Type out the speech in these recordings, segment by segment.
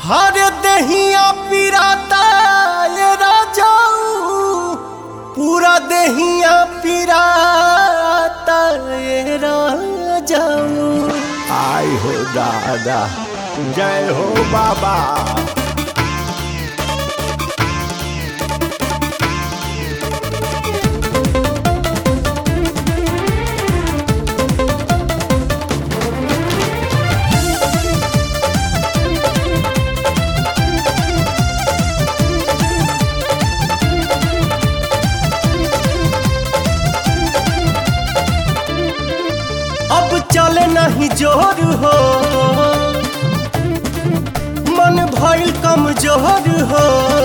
हर दहिया पिराता ये राजाऊ पूरा दहिया पिराता ये राजाऊ आई हो दादा जय हो बाबा अब चले नहीं जोर हो मन भइल कमजोर हो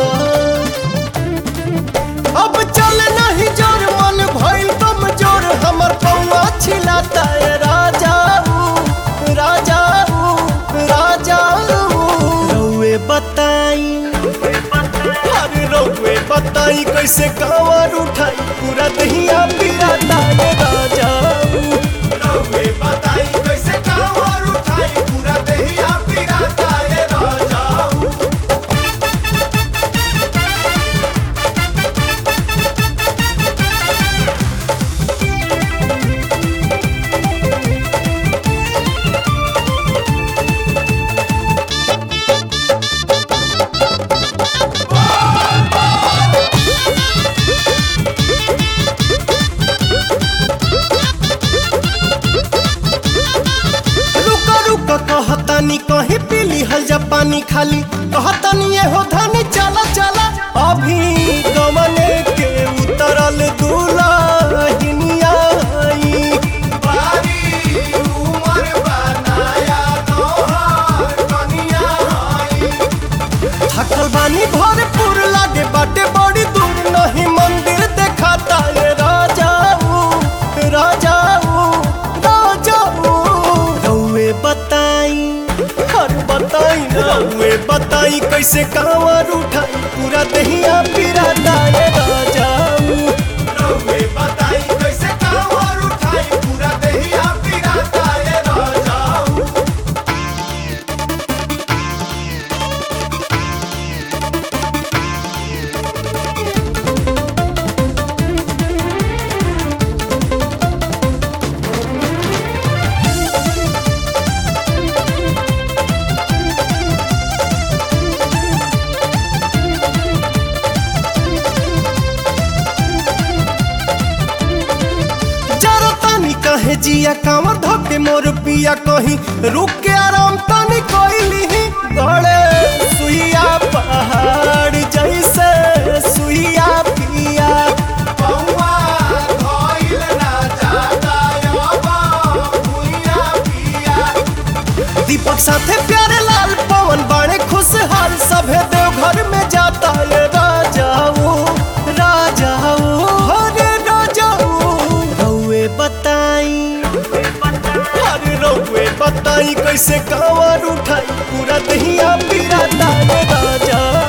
अब चले नहीं जोर मन भइल कमजोर हमर पौआ छिलाता है राजाऊ राजाऊ राजाऊ रउए बताई अरे रउए बताई कैसे कांवर उठाई पूरा दहिया पिराता है राजाऊ रउए बताई कैसे कांवर उठाई पूरा दहिया पिराता है राजाऊ रुका रुका कहतानी कहीं पीली हल जा पानी खाली कहतानी ये हो धनी चला चला अभी गमने के उतरल दुलाहिनिया आई बारी उमर बनाया तोहार कनिया आई थकल बानी भरपूर लागे बाटे बड़ी दूर नहीं मंदिर देखाता ये राजाऊ राजाऊ राजाऊ रउए बताई हर बताई ना रउए बताई कैसे कांवर उठाई पूरा दहिया पिराता ये राजाऊ रउए बताई कैसे कांवर उठाई पूरा दहिया पिराता ये राजाऊ जरा तानी कहे जिया कांवर धोके मोर पिया कहीं रुक के आराम तानी कोइली गड़े सुइया पहाड़ जैसे सुइया पिया पौआ धइल ना जाता अब भुइया पिया दीपक साथे प्यारे लाल पवन बाणे खुशहाल सभे देवघर में जाता ये राजाऊ राजाऊ हरे राजाऊ रउए बताई अरे रउए बताई कैसे कांवर उठाई पूरा दहिया पिराता ये राजाऊ